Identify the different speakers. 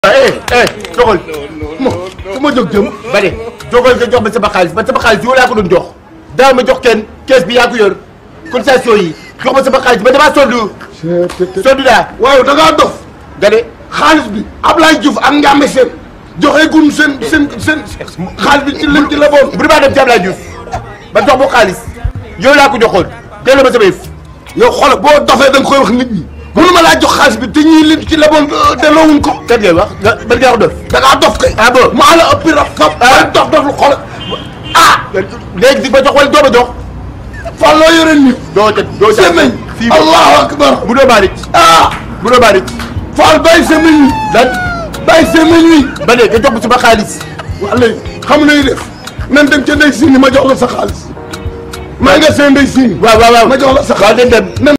Speaker 1: eh eh doxal ma fu ma jóg jëm ba de jógal nga jox ma sama xaalis man sama xaalis yow laa ko doon jox daa ma jox kenn kees bi yaa ko yor cotisation yi jox ma sama xaalis ba damaa sonn sonn daa
Speaker 2: waaw da ngaa dof
Speaker 1: nga de
Speaker 2: xaalis bi Ablaye Diouf ak Ndiame seen joxe gun seen seen seen xaalis bi ci leen ci leboon
Speaker 1: bu damaa dem ci Ablaye Diouf ba jox ma xaalis yow laa ko joxoon delloo ma sama yëf
Speaker 2: yow xoolal boo dofee da nga koy wax nit ñi mënu ma laa jox xaalis bi te ñii leen ci leboon delloowuñ ko
Speaker 1: kan ngay wax nga ban nga wax dof
Speaker 2: da ngaa dof kay
Speaker 1: ah bon
Speaker 2: maa la ëppi rab kap ah dof dof lu xoolal ah
Speaker 1: léegi di ma jox wala doo ma jox
Speaker 2: fan loo yore nii
Speaker 1: doo ca doo ca
Speaker 2: semeñ
Speaker 1: fii
Speaker 2: allahu akbar
Speaker 1: bu doo baarit
Speaker 2: ah
Speaker 1: bu doo baarit
Speaker 2: Fall bàyyi semeñ wi
Speaker 1: lan
Speaker 2: bàyyi semeñ wi
Speaker 1: ba léegi nga jox ma sama xaalis
Speaker 2: waa léegi xam nañu def nan dem ca ndey siini ma jox la sa xaalis maa nga seen ndey siini
Speaker 1: waaw waaw waaw
Speaker 2: ma jox la sa
Speaker 1: waaw
Speaker 2: xaalis
Speaker 1: den dem